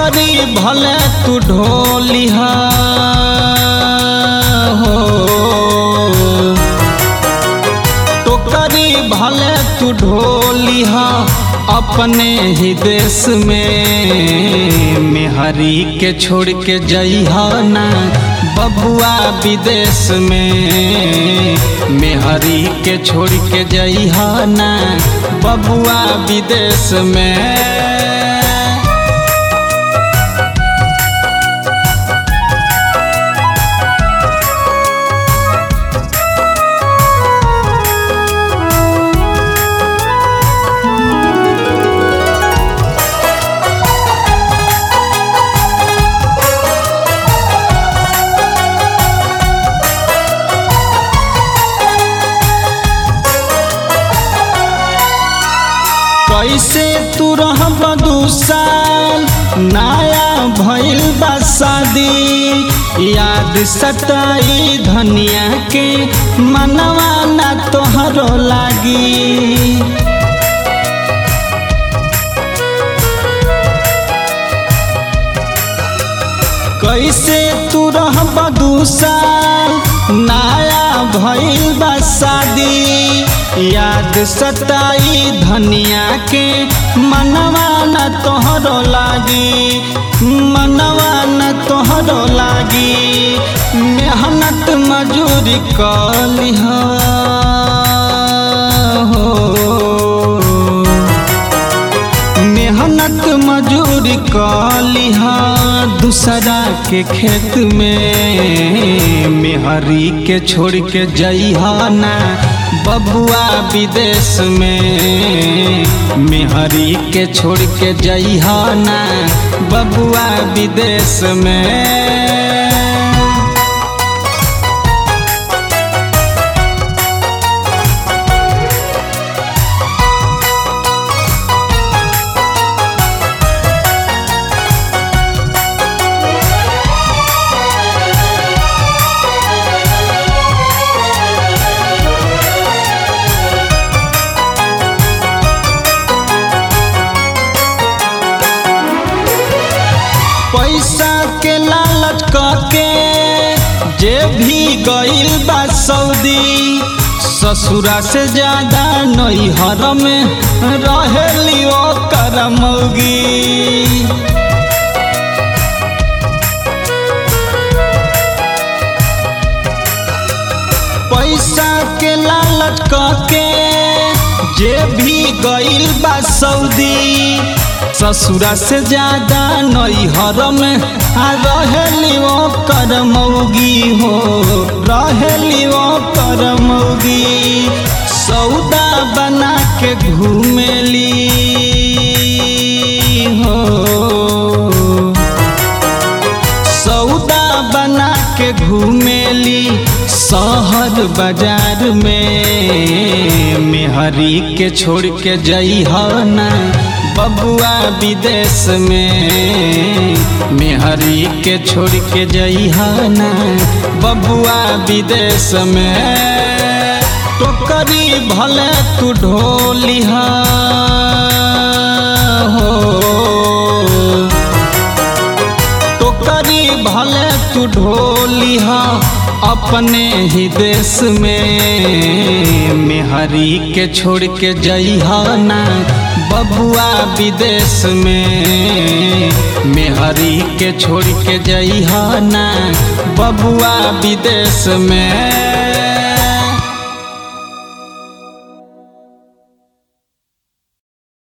टोकरी भले तू ढोलिहा हो टोकरी भले तू ढोलिहा अपने ही देश में मेहरी के छोड़ के जइहा ना बबुआ विदेश में मेहरी के छोड़ के जइहा ना बबुआ विदेश में कैसे तू रहब दू साल नया भइल बा शादी याद सताई धनिया के मनवा ना तोहरो लागी कैसे तू रहब दू साल नया भइल बा शादी याद सताई धनिया के मनवा न तोहरो लागी मनवा न तोहरो लागी मेहनत मजूरी कलिहा हो मेहनत मजूरी कलिहा दूसरा के खेत में मेहरी के छोड़ के जइहा ना बबुआ विदेश में मेहरी के छोड़ के जइहा ना बबुआ विदेश में पैसा के लालच के जे भी गइल बा सऊदी ससुरा से ज्यादा नैहर में रहेली ओकर मौगी पैसा के लालच के जे भी गइल बा सऊदी ससुरा से ज्यादा नैहर में आ रहेली वो कर मौगी हो रहेली वो कर मौगी सौदा बना के घूमेली हो सौदा बना के घूमेली शहर बाजार में मेहरी के छोड़ के जइहा ना बबुआ विदेश में मेहरी के छोड़ के जइहा ना बबुआ विदेश में टोकरी भले तू ढोलिहा हो टोकरी भले तू ढोलिहा अपने ही देश में मेहरी के छोड़ के जइहा ना बबुआ विदेश में मेहरी के छोड़ के जइहा ना बबुआ विदेश में